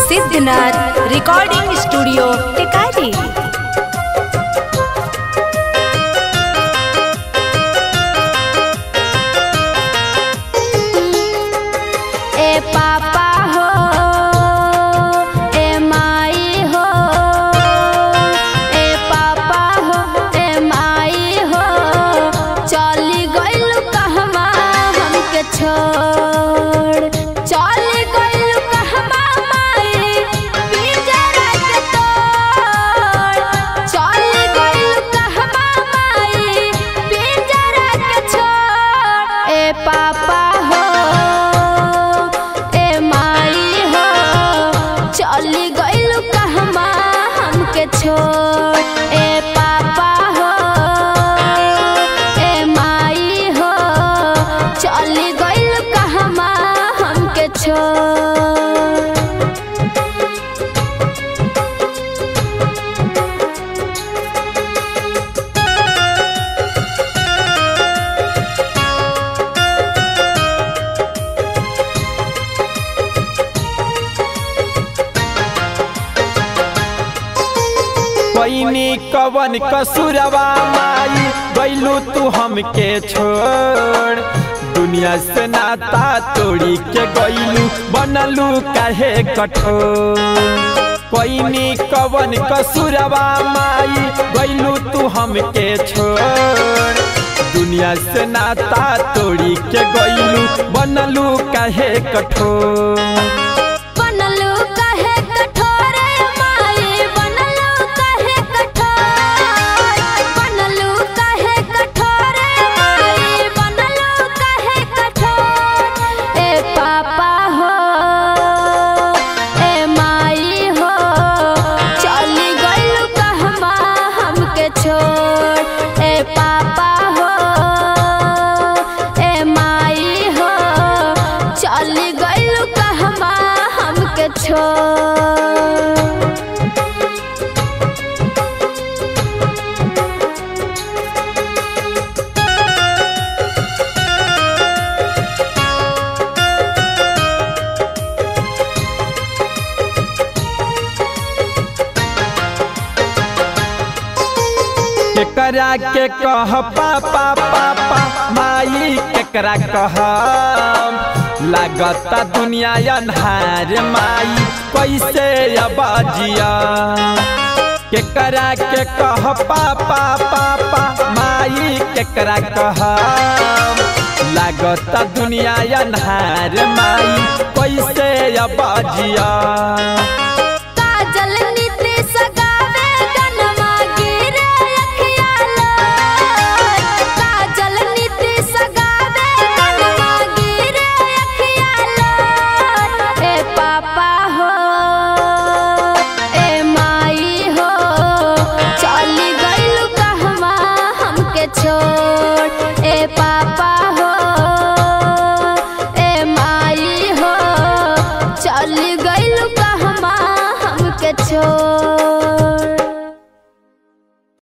Siddhnath recording studio Tikari ए पापा हो ए माई हो ए पापा हो ए माई हो चली गइल कहवा हमके छोड़ चली गइल कहवा माई पिंजरा के तोड़ चली गइल कहवा माई पिंजरा के छोड़ ए पापा हो ए माई हो चली गइल कहवा हमके छोड़ ए पापा हो ए माई हो चली गइल कहवा हमके छोड़ पैनी कवन कसुरवा माई गैलू तू हमके छोड़ दुनिया से नाता तोड़ी के गैलू बनलू काहे कठोर पैनी कवन कसुरवा माई गैलू तू हमके छोड़ दुनिया से नाता तोड़ी के गैलू बनलू काहे कठोर बनलू काहे कठोर माई बनलू काहे कठोर बनलू काहे कठोर माई बनलू काहे कठोर ए पापा हो ए माई हो चली गइल कहवा हमके छोड़ ए पापा हो ए माई हो चली गइल कहवा हमके छोड़ केकरा के कह पापा पापा माई केकरा कह लागता दुनिया अन्हार माई कैसे अब जिया केकरा के कह पापा पापा माई केकरा कह लागता दुनिया अन्हार माई कैसे अब जिया